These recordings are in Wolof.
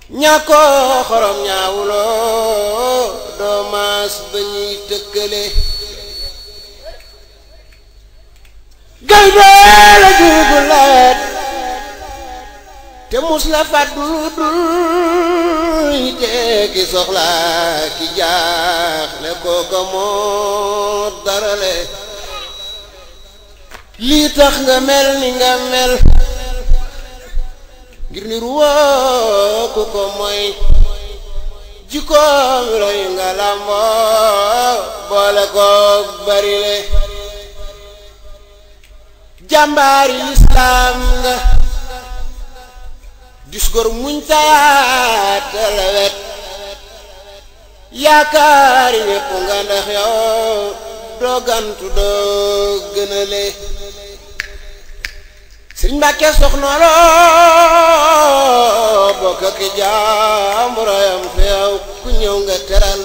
ñàkkoo xorom ñaawuloo doo maas ba ñuy tëkkale gaynde la juubu leet te mus la fàddu dul te ki soxla ki jaaxle kooko moo darale lii tax nga mel ni nga mel ngir ni ruwoo ku ko mooy jikkoom roy nga làmboo boole koog barile jàmbaari lislaam nga dis gor muñ tayaate la wet yaakaari ñépp nga ndax yow doo gantu doo gënale sëriñ Mbàkke soxna loo bokk ak jaamurayam fi yow ku ñëw nga teral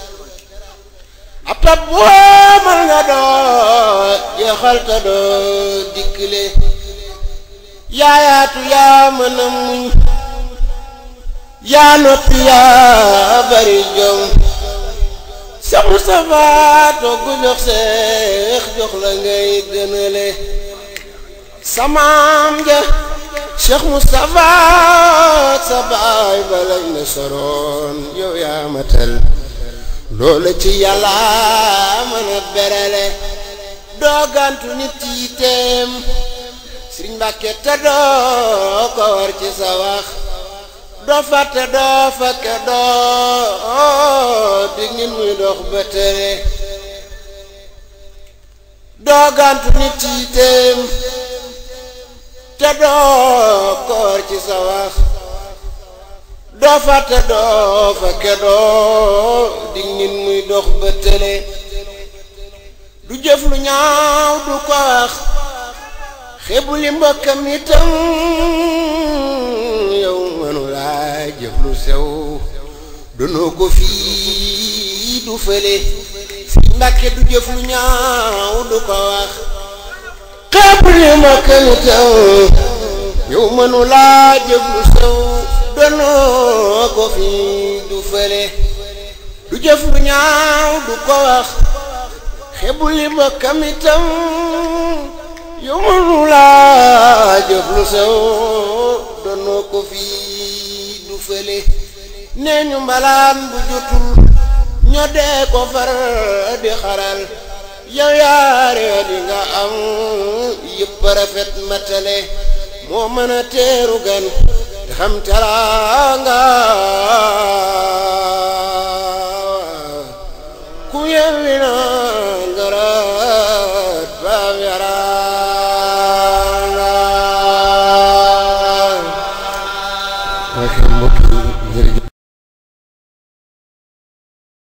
ab tab woomal nga doo jeexal ta doo dikkile yaayaatu yaa mën a muñ yaa noppi yaa bari jom Seex Mustafaa toggu jox seex jox la ngay gënale samaam ja Cheikh Moustapha sa baay ba lañ ne soroon yow yaa matal loola ci yàlla mën a berale doogantu nit yi teem Sëriñ Mbàkke te doo ko war ci sa wax doo fàtte doo fakke doo dig nit muy dox ba tere doogantu nit yi teem te doo koor ci sa wax doo fàtte doo fakke doo dig nit muy dox ba tële du jëf lu ñaaw du ko wax xebu li mbokkam itam yow mënu laa jëf lu sew donoo ko fii du fële si Mbàkke du jëf lu ñaaw du ko wax xeeb li ma këni taw yow mënu laa jëf lu sew donoo ko fi du fële du jëf lu ñaaw du ko wax xeeb li ma këni taw yow mënu laa jëf lu sew donoo ko fi du fële nee ñu mbalaan bu jotul ñoo dee ko far di xaral yow yaare di nga am yëpp rafet matale moo mën a teeru gan te xam teraanga ku yewwi na ngarat baam yaraanga